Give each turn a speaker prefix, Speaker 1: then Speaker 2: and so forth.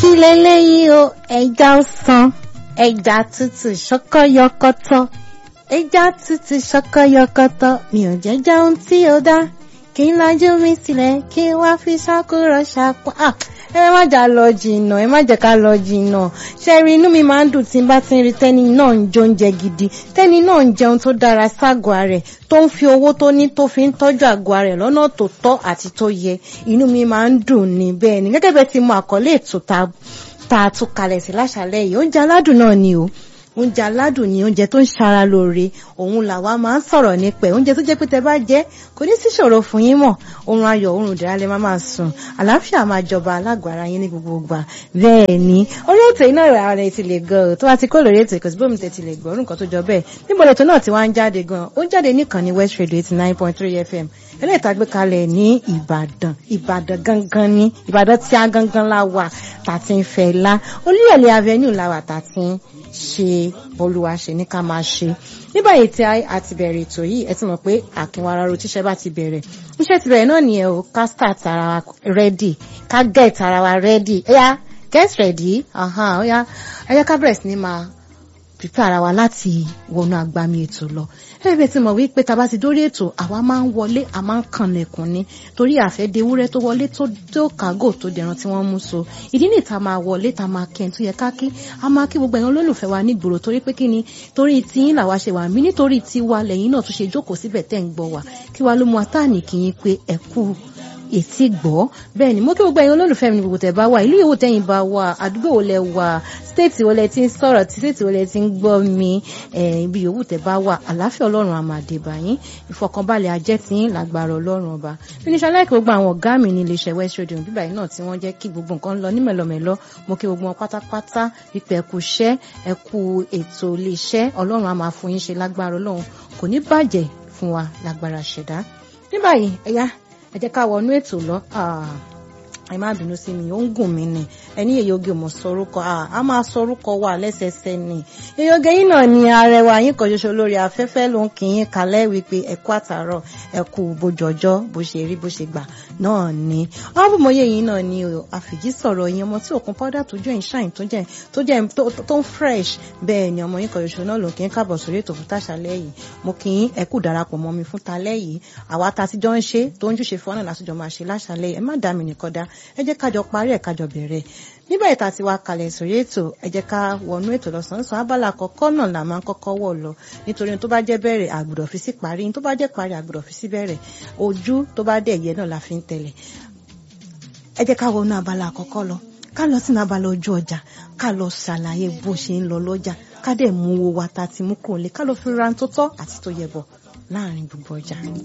Speaker 1: kí leléyìí o ẹja ọsàn ẹja tútù ṣọkọyọkọtọ ẹja tútù ṣọkọyọkọtọ mi ò jẹ́ jẹun tí ó dá kí n lajú mi sílẹ̀ kí n wá fi ṣàkúrọ̀ ṣàpọ̀ ah ẹ má jà lọ jìnnà ẹ má jẹ́ ká lọ jìnnà ṣe rí inú mi máa ń dùn tí n bá ti ń rí tẹ́ni náà ń jẹ oúnjẹ gidi tẹ́ni náà ń jẹun tó dára ságọ́ rẹ̀ tó ń fi owó tó ní tó fi ń tọ́jú àgọ́ rẹ̀ lọ́nà tó tọ́ àti tó yẹ inú mi máa ń dùn ní bẹ́ẹ̀ ni gẹ́gẹ́ bẹ́ẹ̀ ti mọ àkọlé ètò tá a tún kalẹ̀ sí láṣálẹ́ yìí oúnjẹ aládùn náà ni o oúnjẹ aládùn ni oúnjẹ tó ń ṣara lóore òun làwa máa ń sọ̀rọ̀ nípa oúnjẹ tó jẹ́ pé tẹ bá jẹ kò ní sí ṣòro fún yín mọ̀ oorun ayọ̀ oorun ìdára lè má máa sùn àlàáfíà máa jọba alágbára yín ní gbogbo ìgbà bẹ́ẹ̀ ni orí ètò iná ìrà rẹ̀ ti lè gan tó bá ti kó lórí ètò ìkọ̀sí bómi tẹ̀ ti lè gbọ́ nǹkan tó jọ bẹ́ẹ̀ níbo lètò náà ti wá ń jáde gan ó ń jáde nìkan ní West Radio eighty nine point three FM eléyìí tá a gbé kalẹ̀ ní Ìbàdàn Ìbàdàn gangan ní Ìbàdàn tí a gangan la wà tàti ń fẹ́ la Olúyọ̀lé avenue la wà tàti ń ṣe olúwa ṣe ní ká máa ṣe ní báyìí tí a ti bẹ̀rẹ̀ ètò yìí ẹ ti mọ̀ pé àkínwá ara ro tíṣẹ́ bá ti bẹ̀rẹ̀ iṣẹ́ ti bẹ̀rẹ̀ náà nìyẹn o ká start ara wa ready ká get ara wa ready ẹ̀yà get ready ọ̀yà ẹ̀yà ká bẹ̀rẹ̀ sí ní máa prepare ara wa láti wọnú agbami ètò lọ ẹ̀rẹ́ ti mọ̀ wípé tá a bá ti dórí ètò àwa máa ń wọlé a máa ń kànlẹ̀kùn ni torí àfẹ́dé ewúrẹ́ tó wọlé tó kágò tó dẹran tí wọ́n mú so ìdí nìyí tá a máa wọlé tá a máa kẹ́ ẹ̀ tó yẹ ká kí a máa kí gbogbo ẹ̀yàn olólùfẹ́ wa nígboro torí pé kí ni torí tiyín làwa ṣe wà mí nítorí tiwa lẹ́yìn náà tún ṣe jókòó síbẹ̀ tẹ́ ń gbọ́ wa kí wa ló mú atáàní kì í pé ẹ kú ètí gbọ́ bẹ́ẹ̀ ni mo kí gbogbo ẹ̀yin olólùfẹ́ mi ní gbogbo tẹ̀ bá wà ìlú ìwò tẹ̀yìn bá wà àdúgbò wo lẹ wà stéètì wo lẹ ti ń sọ̀rọ̀ tí stéètì wo lẹ ti ń gbọ́ mi ibi yòówù tẹ̀ bá wà àláfíà ọlọ́run àmàdébà yín ìfọkànbalẹ̀ ajẹ́ tí yín lágbára ọlọ́run ọba fínísà láìpẹ́ gbogbo àwọn ọ̀gá mi ní iléeṣẹ́ West Radio bíbá yìí náà tí wọ́n jẹ́ kí gbogbo nǹkan lọ ní mẹ̀lọmẹ̀lọ mo kí gbogbo wọn pátápátá wípé ẹ kú iṣẹ́ ẹ kú ètò iléeṣẹ́ ọlọ́run á máa fún yín ṣe lágbára ọlọ́run kò ní bàjẹ́ fún wa lágbára ṣẹ̀dá ní báyìí ẹ̀yà ẹ jẹ́ ká wọnú ètò lọ ẹ má bínú sí mi ó ń gùn mí ni ẹni èyóge mọ̀ sọrúkọ a máa sọrúkọ wà lẹ́sẹsẹ ni èyóge yìí náà ni arẹwà yín kan ṣoṣo lórí afẹ́fẹ́ ló ń kí yín kalẹ̀ wípé ẹ kú àtàárọ̀ ẹ kú bójọjọ́ bó ṣe rí bó ṣe gbà náà ni ọ̀bùnmọ̀yé yìí náà ni àfìjí sọ̀rọ̀ yín ọmọ tí òkun powder tó jẹ́ ìṣàyìn tó jẹ́ tó jẹ́ tó ń fresh bẹ́ẹ̀ ni ọmọ yín kan ṣoṣo náà ló kí yín káàbọ̀ sórí ètò fún tàṣálẹ́ yìí mo kí yín ẹ kú darapọ̀ mọ́ mi fún talẹ́ yìí àwa ta ti jọ ń ṣe tó ń júṣe fún ọ́nà látijọ́ máa ṣe láṣálẹ́ yìí ẹ má dá mi nìkan dá ẹ jẹ́ kájọ parí ẹ̀ kájọ bẹ̀rẹ̀ nígbà ìta ti wá kalẹ̀ sórí ètò ẹ jẹ́ ká wọnú ètò lọ́sàn-án abala àkọ́kọ́ náà là máa ń kọ́kọ́ wọ̀ lọ nítorí tó bá jẹ́ bẹ̀rẹ̀ àgbùdọ̀ fi sí parí tó bá jẹ́ parí àgbùdọ̀ fi sí bẹ̀rẹ̀ ojú tó bá dẹ̀ yẹ náà la fi ń tẹ̀lẹ̀ ẹ jẹ́ ká wọnú abala àkọ́kọ́ lọ ká lọ sínú abala ojú ọjà ká lọ ṣàlàyé bó ṣe ń lọ lọ́jà ká dẹ̀ mú owó wa ta ti mú kò lè ká lọ fi ra tó tọ́ àti tó yẹ bọ̀ láàrin gbogbo ọjà.